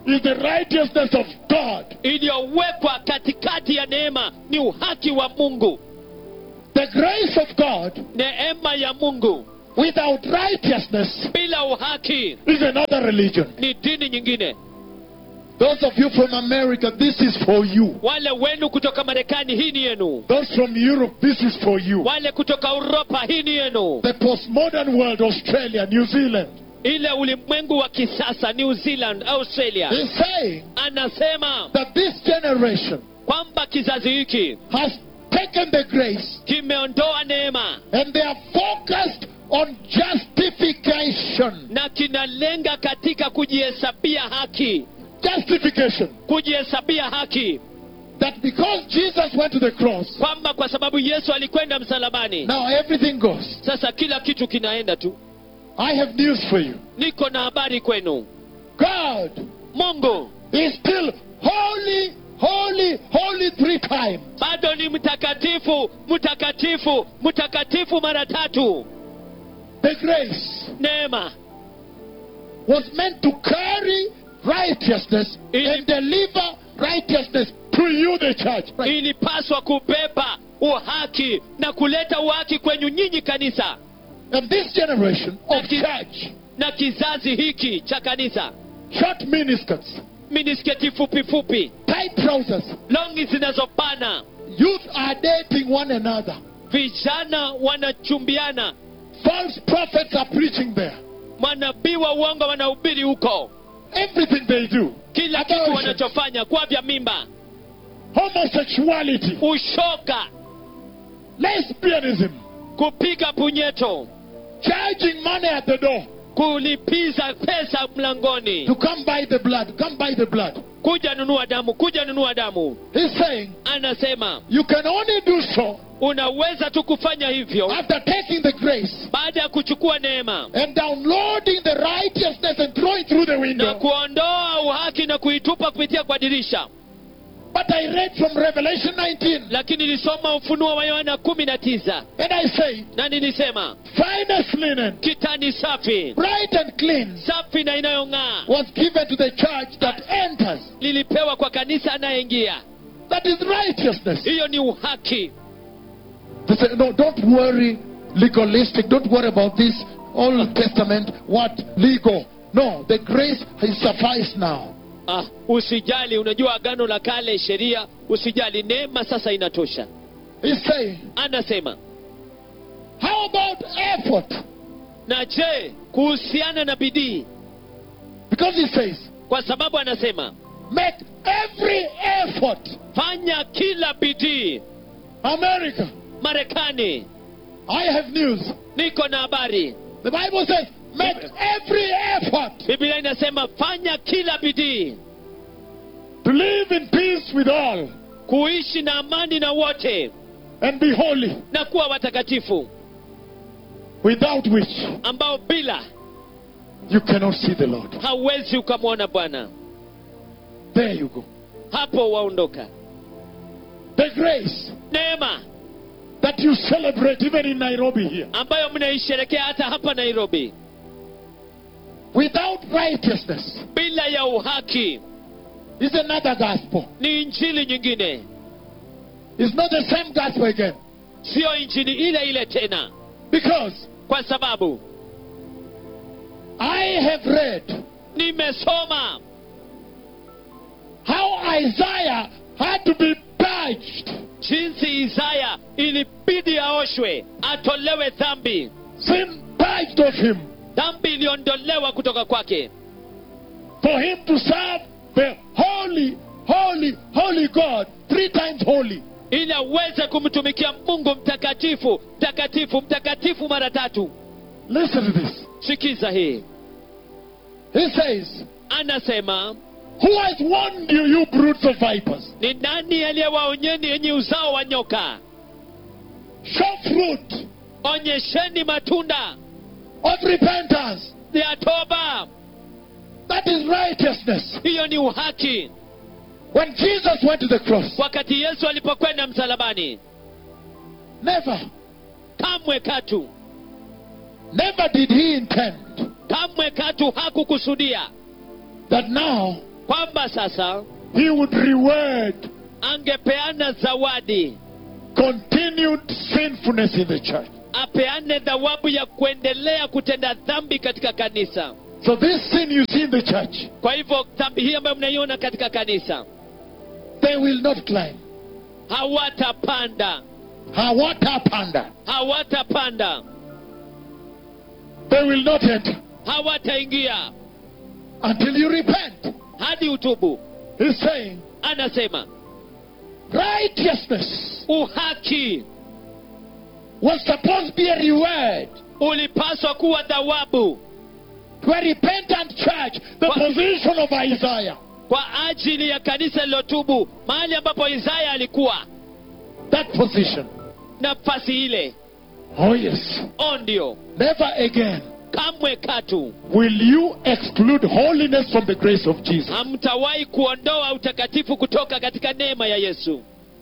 is the righteousness of God. iliyowekwa katikati ya neema ni uhaki wa mungu The grace of God neema ya mungu without righteousness bila uhaki is another religion. ni dini nyingine Those of you from America, this is for you. wale wenu kutoka marekani hii ni yenu Those from Europe, this is for you. wale kutoka uropa hii ni yenu The postmodern world, Australia, New Zealand, ile ulimwengu wa kisasa new zealand australia is saying anasema that this generation kwamba kizazi hiki has taken the grace kimeondoa neema and they are focused on justification. na kinalenga katika kujihesabia haki Justification. kujihesabia haki That because Jesus went to the cross, kwamba kwa sababu yesu alikwenda msalabani now everything goes. sasa kila kitu kinaenda tu I have news for you. niko na habari kwenu God mungu is still holy, holy, holy three times. bado ni mtakatifu mtakatifu mtakatifu mara tatu The grace neema was meant to carry righteousness Ili- and deliver righteousness to you, the church. Right. ilipaswa kubeba uhaki na kuleta uhaki kwenyu nyinyi kanisa And this generation of That is- church, na kizazi hiki cha kanisa short miniskirts, minisketi fupi fupi tight trousers, longi zinazopana youth are dating one another. vijana wanachumbiana False prophets are preaching there. manabii wa uongo wanahubiri huko Everything they do, kila kitu Abortion. wanachofanya kwa vya mimba homosexuality, ushoka lesbianism, kupiga punyeto charging money at the door kulipiza pesa mlangoni to come buy the blood, come buy the blood. kuja nunua damu kuja nunua damu He's saying anasema you can only do so unaweza tu kufanya hivyo after taking the grace baada ya kuchukua neema and downloading the righteousness and throwing through the na window. kuondoa uhaki na kuitupa kupitia kwa dirisha But I read from Revelation 19 lakini nilisoma ufunuo wa yohana kumi na tisa and I say, na nilisema finest linen, kitani safi bright and clean, safi na inayong'aa was given to the church that enters. lilipewa kwa kanisa anayeingia That is righteousness. hiyo ni uhaki They say, no, don't worry, legalistic. Don't worry about this Old Testament, what legal. No, the grace has sufficed now. ah, usijali unajua agano la kale sheria usijali neema sasa inatosha He's saying, anasema how about effort? na je kuhusiana na bidii Because he says, kwa sababu anasema make every effort. fanya kila bidii America, marekani I have news. niko na habari The Bible says, make every effort biblia inasema fanya kila bidii to live in peace with all kuishi na amani na wote and be holy, na kuwa watakatifu without which ambao bila you cannot see the Lord. hauwezi ukamwona bwana There you go. hapo waondoka The grace neema that you celebrate even in Nairobi here. ambayo mnaisherekea hata hapa nairobi Without righteousness bila ya uhaki is another gospel. ni injili nyingine It's not the same gospel again. siyo injili ile ile tena Because kwa sababu I have read nimesoma how Isaiah had to be purged, jinsi isaya ilibidi aoshwe atolewe dhambi sin purged of him, dhambi iliondolewa kutoka kwake for him to serve the holy, holy, holy God, three times holy. ili aweze kumtumikia mungu mtakatifu mtakatifu mtakatifu mara tatu Listen to this. sikiza hii He says, anasema Who has warned you, you brutes of vipers? ni nani aliyewaonyeni yenye uzao wa nyoka Show fruit onyesheni matunda of repentance. ya toba That is righteousness. hiyo ni uhaki When Jesus went to the cross, wakati yesu alipokwenda msalabani never, kamwe katu never did he intend kamwe katu hakukusudia that now kwamba sasa he would reward angepeana zawadi continued sinfulness in the church. apeane thawabu ya kuendelea kutenda dhambi katika kanisa So this sin you see in the church, kwa hivyo dhambi hii ambayo mnaiona katika kanisa they will not climb. hawatapanda Hawatapanda. hawatapanda They will not enter hawataingia until you repent. hadi utubu He's saying anasema righteousness uhaki was supposed to be a reward ulipaswa kuwa thawabu to a repentant church, the What? position of Isaiah. kwa ajili ya kanisa lilotubu mahali ambapo isaya alikuwa That position. nafasi ile Oh, yes. o ndio Never again kamwe katu will you exclude holiness from the grace of Jesus. hamtawahi kuondoa utakatifu kutoka katika neema ya yesu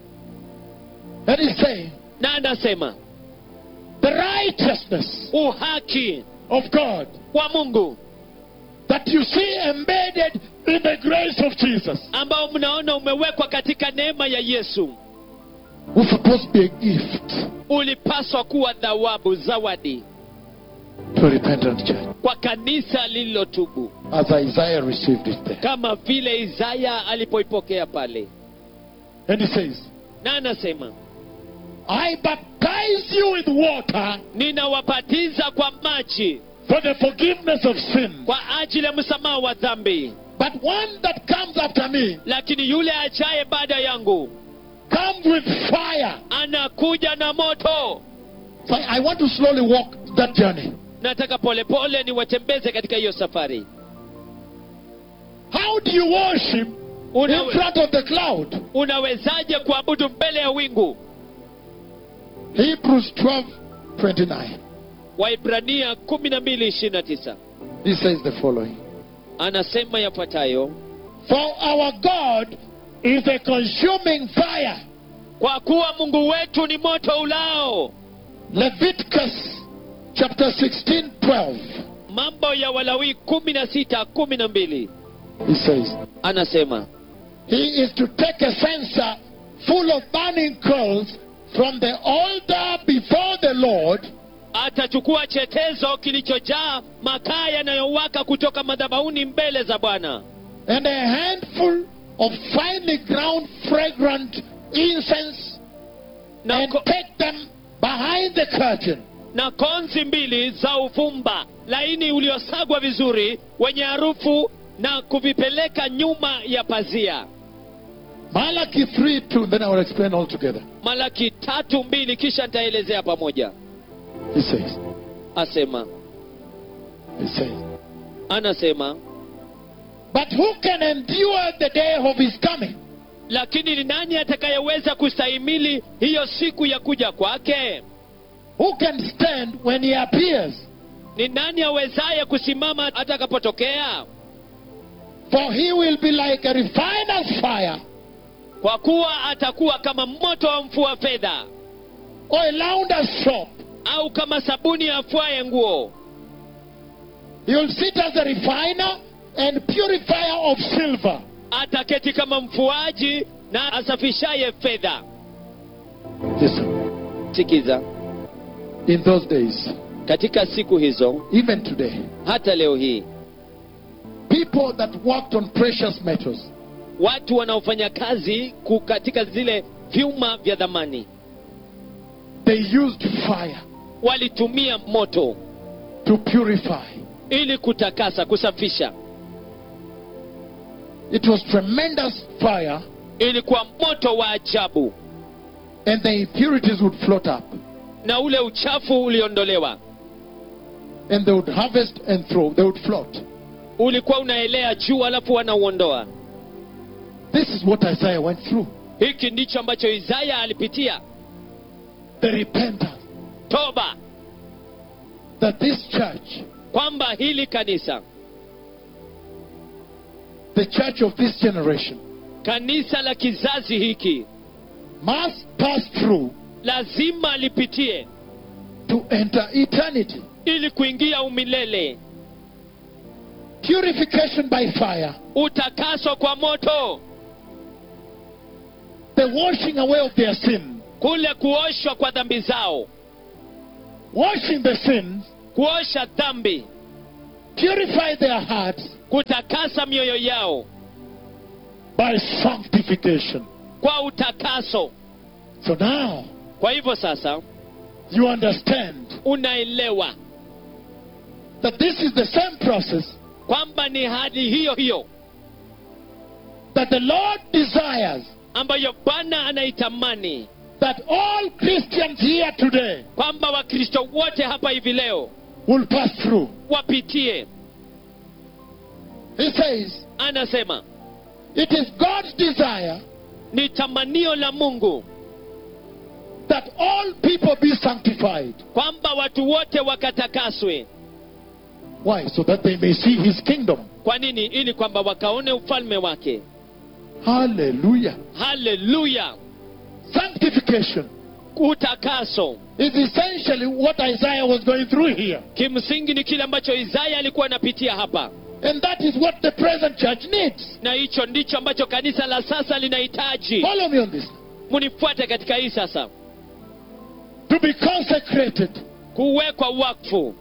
That is saying, na anasema the righteousness uhaki of God wa mungu that you see embedded in the grace of Jesus ambao mnaona umewekwa katika neema ya yesu was supposed to be a gift ulipaswa kuwa thawabu zawadi to a repentant church, kwa kanisa lililotubu as Isaiah received it there. kama vile isaya alipoipokea pale And he says, na anasema I baptize you with water ninawabatiza kwa maji for the forgiveness of sin. kwa ajili ya msamaha wa dhambi But one that comes after me lakini yule ajaye baada yangu comes with fire. anakuja na moto So I want to slowly walk that journey. nataka polepole niwatembeze katika hiyo safari How do you worship in Unawe, front of the cloud? unawezaje kuabudu mbele ya wingu Hebrews 12 29. waibrania 12:29 He says the following anasema yafuatayo For our God is a consuming fire. kwa kuwa mungu wetu ni moto ulao Leviticus chapter 16 12. mambo ya walawi 16:12 He says, anasema He is to take a censer full of burning coals from the altar before the Lord atachukua chetezo kilichojaa makaa yanayowaka kutoka madhabahuni mbele za bwana and a handful of finely ground fragrant incense na, and ko, take them behind the curtain. na konzi mbili za uvumba laini uliosagwa vizuri wenye harufu na kuvipeleka nyuma ya pazia Malachi 3 2, then I will explain all together. malaki tatu mbili kisha nitaelezea pamoja He says, asema He says, anasema But who can endure the day of his coming? lakini ni nani atakayeweza kustahimili hiyo siku ya kuja kwake Who can stand when he appears? ni nani awezaye kusimama atakapotokea For he will be like a refiner's fire kwa kuwa atakuwa kama moto wa mfua fedha or a launder's soap. au kama sabuni ya afuaye nguo He will sit as a refiner and purifier of silver. ataketi kama mfuaji na asafishaye fedha Listen, sikiza in those days, katika siku hizo even today, hata leo hii people that worked on precious metals, watu wanaofanya kazi ku- katika zile vyuma vya dhamani they used fire walitumia moto to purify. ili kutakasa kusafisha It was tremendous fire, ilikuwa moto wa ajabu and the impurities would float up, na ule uchafu uliondolewa and they would harvest and throw. They would float. ulikuwa unaelea juu alafu wanauondoa This is what Isaiah went through. hiki ndicho ambacho isaya alipitia The repentance toba that this church, kwamba hili kanisa the church of this generation, kanisa la kizazi hiki must pass through lazima lipitie to enter eternity. ili kuingia umilele purification by fire, utakaso kwa moto the washing away of their sin, kule kuoshwa kwa dhambi zao washing the sins, kuosha dhambi purify their hearts kutakasa mioyo yao by sanctification. kwa utakaso So now kwa hivyo sasa you understand unaelewa that this is the same process kwamba ni hali hiyo hiyo that the Lord desires ambayo bwana anaitamani that all Christians here today kwamba wakristo wote hapa hivi leo will pass through. wapitie He says, anasema It is God's desire ni tamanio la mungu that all people be sanctified. kwamba watu wote wakatakaswe Why? So that they may see his kingdom. kwa nini ili kwamba wakaone ufalme wake Hallelujah. haleluya Sanctification utakaso is essentially what Isaiah was going through here. kimsingi ni kile ambacho isaya alikuwa anapitia hapa And that is what the present church needs. na hicho ndicho ambacho kanisa la sasa linahitaji Follow me on this. munifuate katika hii sasa To be consecrated, kuwekwa wakfu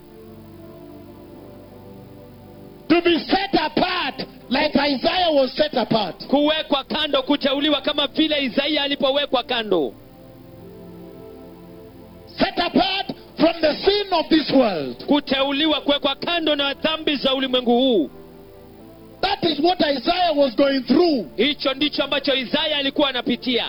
to be set apart like Isaiah was set apart. kuwekwa kando kuteuliwa kama vile isaia alipowekwa kando Set apart from the sin of this world. kuteuliwa kuwekwa kando na dhambi za ulimwengu huu That is what Isaiah was going through. hicho ndicho ambacho isaya alikuwa anapitia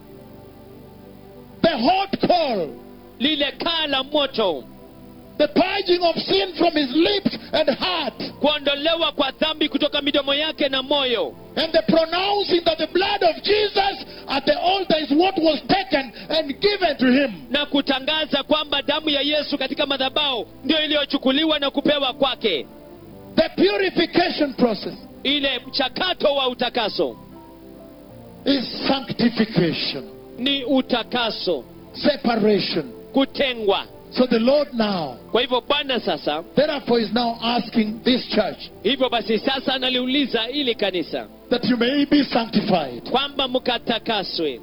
The hot coal, lile kaa la moto the purging of sin from his lips and heart, kuondolewa kwa dhambi kutoka midomo yake na moyo and the pronouncing that the blood of Jesus at the altar is what was taken and given to him. na kutangaza kwamba damu ya yesu katika madhabao ndio iliyochukuliwa na kupewa kwake The purification process ile mchakato wa utakaso is sanctification, ni utakaso separation. kutengwa So the Lord now, kwa hivyo bwana sasa therefore, is now asking this church hivyo basi sasa analiuliza ili kanisa that you may be sanctified kwamba mkatakaswe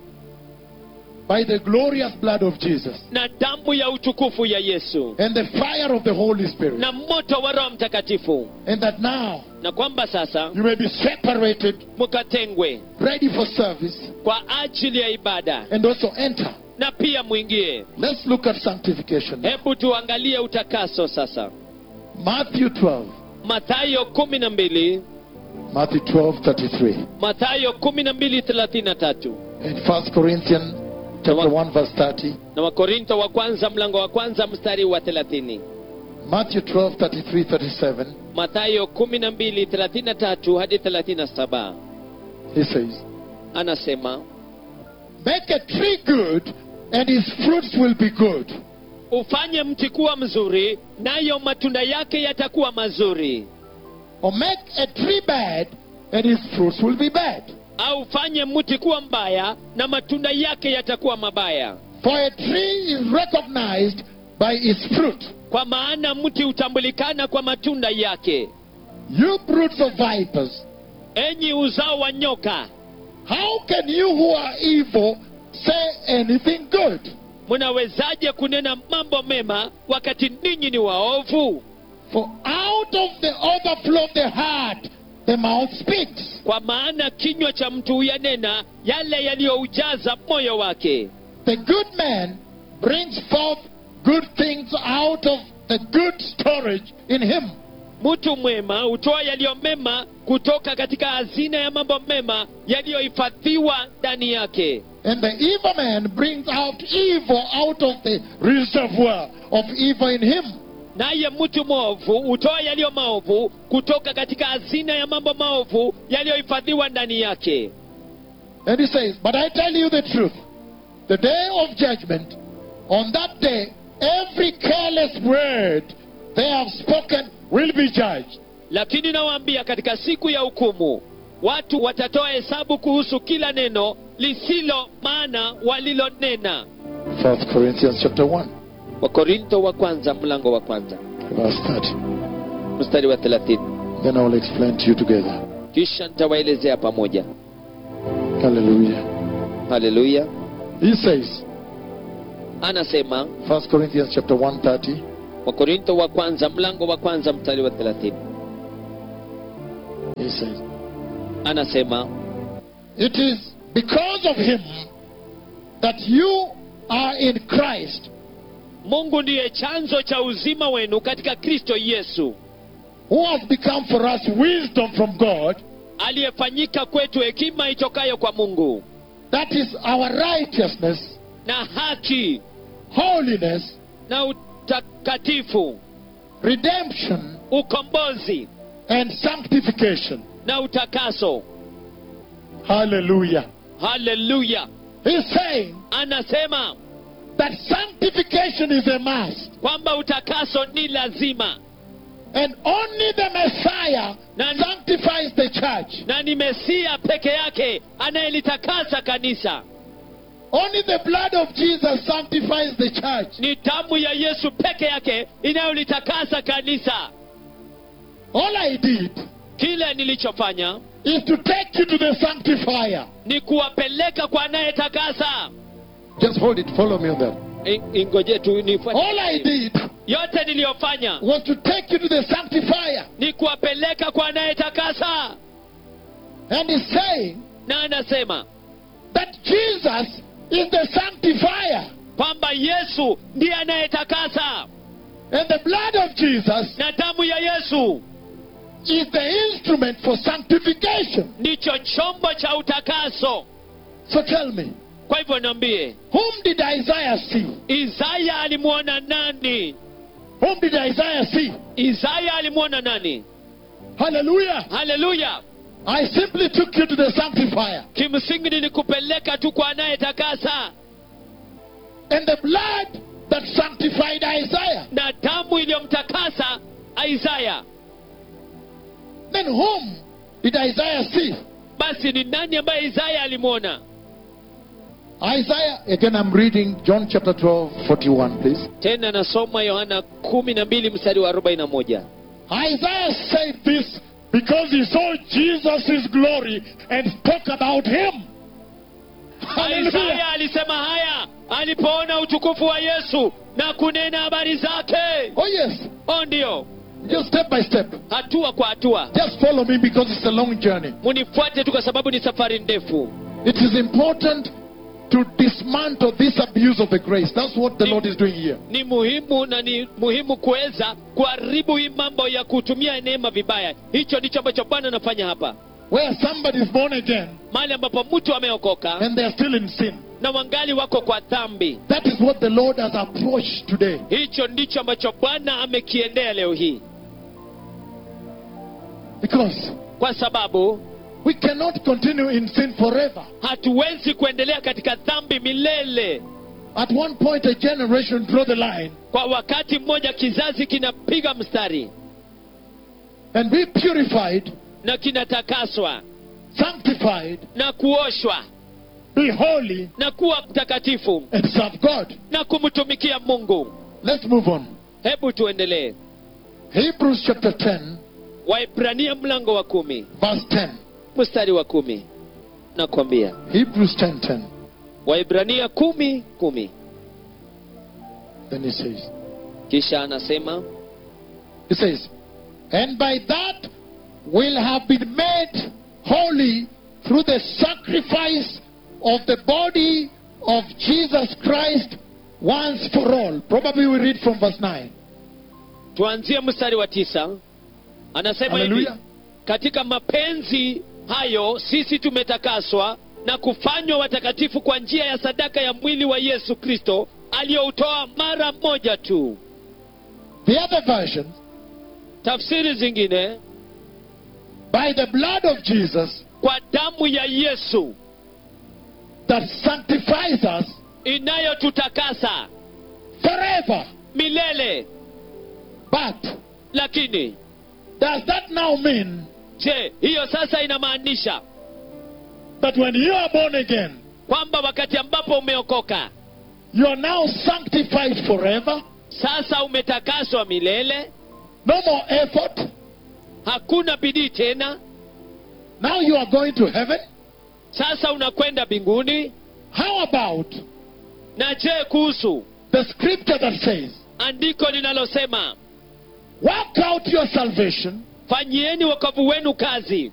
by the glorious blood of Jesus na damu ya utukufu ya yesu and the fire of the Holy Spirit, na moto wa roho mtakatifu and that now na kwamba sasa you may be separated, mkatengwe ready for service, kwa ajili ya ibada and also enter. na pia mwingie Let's look at sanctification. hebu tuangalie utakaso sasa Matthew 12. mathayo kumi na mbili Matthew 12, 33. mathayo kumi na mbili thelathini na tatu And 1 Corinthians chapter 1, verse 30. na wakorintho wa kwanza mlango wa kwanza mstari wa thelathini Matthew 12, 33, 37. mathayo kumi na mbili thelathini na tatu hadi thelathini na saba He says, anasema Make a tree good, and his fruits will be good. ufanye mti kuwa mzuri nayo matunda yake yatakuwa mazuri Or make a tree bad, and his fruits will be bad. au ufanye mti kuwa mbaya na matunda yake yatakuwa mabaya For a tree is recognized by its fruit. kwa maana mti hutambulikana kwa matunda yake You broods of vipers, enyi uzao wa nyoka how can you who are evil say anything good? mnawezaje kunena mambo mema wakati ninyi ni waovu For out of the overflow of the heart, the mouth speaks. kwa maana kinywa cha mtu huyanena yale yaliyoujaza moyo wake The good man brings forth good things out of the good storage in him. mtu mwema hutoa yaliyo mema kutoka katika hazina ya mambo mema yaliyohifadhiwa ndani yake And the evil man brings out evil out of the reservoir of evil in him. naye mtu mwovu hutoa yaliyo maovu kutoka katika hazina ya mambo maovu yaliyohifadhiwa ndani yake And he says, But I tell you the truth. The day of judgment, on that day, every careless word they have spoken will be judged. lakini nawaambia katika siku ya hukumu watu watatoa hesabu kuhusu kila neno lisilo maana walilonena 1 Corinthians chapter 1, wakorintho wa kwanza mlango wa kwanza verse 30. mstari wa thelathini Then I will explain to you together. kisha nitawaelezea pamoja Hallelujah. haleluya He says, anasema 1 Corinthians chapter 130, wakorintho wa kwanza mlango wa kwanza mstari wa 30 he says, anasema It is because of him that you are in Christ, mungu ndiye chanzo cha uzima wenu katika kristo yesu who has become for us wisdom from God. aliyefanyika kwetu hekima itokayo kwa mungu That is our righteousness, na haki holiness, na utakatifu redemption, ukombozi and sanctification. na utakaso Hallelujah. haleluya He's saying anasema that sanctification is a must. kwamba utakaso ni lazima And only the Messiah Nani- sanctifies the church. na ni mesia peke yake anayelitakasa kanisa Only the blood of Jesus sanctifies the church. ni damu ya yesu peke yake inayolitakasa kanisa All I did kile nilichofanya is to take you to the sanctifier. ni kuwapeleka kwa anayetakasa Just hold it, follow me on that. I- ingoje tu nifuate. All I did yote niliyofanya was to take you to the sanctifier. ni kuwapeleka kwa anayetakasa And he's saying na anasema that Jesus is the sanctifier. kwamba yesu ndiye anayetakasa And the blood of Jesus na damu ya yesu is the instrument for sanctification. ndicho chombo cha utakaso So tell me, kwa hivyo niambie whom did Isaiah see? isaya alimwona nani Whom did Isaiah see? isaya alimwona nani Hallelujah. haleluya I simply took you to the sanctifier. kimsingi nilikupeleka tu kwa anayetakasa And the blood that sanctified Isaiah. na damu iliyomtakasa isaya Then whom did Isaiah see? basi ni nani ambaye isaya alimwona Isaiah, again I'm reading John chapter 12, 41, please. tena nasoma yohana kumi na mbili mstari wa arobaini na moja Isaiah said this because he saw Jesus' glory and spoke about him. Hallelujah. isaya alisema haya alipoona utukufu wa yesu na kunena habari zake Oh, yes. o ndio Just step by step. hatua kwa hatua Just follow me because it's a long journey. munifuate tu kwa sababu ni safari ndefu It is important to dismantle this abuse of the grace. That's what the Lord is doing here. ni muhimu na ni muhimu kuweza kuharibu hii mambo ya kutumia neema vibaya hicho ndicho ambacho bwana anafanya hapa Where somebody is born again mahali ambapo mtu ameokoka and they are still in sin. na wangali wako kwa dhambi That is what the Lord has approached today. hicho ndicho ambacho bwana amekiendea leo hii Because kwa sababu we cannot continue in sin forever. hatuwezi kuendelea katika dhambi milele At one point, a generation draw the line kwa wakati mmoja kizazi kinapiga mstari and be purified, na kinatakaswa sanctified, na kuoshwa be holy, na kuwa mtakatifu and serve God. na kumtumikia mungu Let's move on. hebu tuendelee Hebrews chapter 10, waibrania mlango wa kumi verse 10. mstari wa kumi nakwambia Hebrews 10 10. waibrania kumi kumi Then he says, kisha anasema He says, And by that will have been made holy through the sacrifice of the body of Jesus Christ once for all. Probably we read from verse 9. tuanzie mstari wa tisa anasema hivi Hallelujah. katika mapenzi hayo sisi tumetakaswa na kufanywa watakatifu kwa njia ya sadaka ya mwili wa yesu kristo aliyoutoa mara moja tu The other version, tafsiri zingine by the blood of Jesus kwa damu ya yesu that sanctifies us inayotutakasa forever. milele But lakini does that now mean je hiyo sasa inamaanisha that when you are born again, kwamba wakati ambapo umeokoka you are now sanctified forever? sasa umetakaswa milele No more effort, hakuna bidii tena Now you are going to heaven. sasa unakwenda mbinguni How about na je kuhusu the scripture that says, andiko linalosema Work out your salvation fanyieni wokovu wenu kazi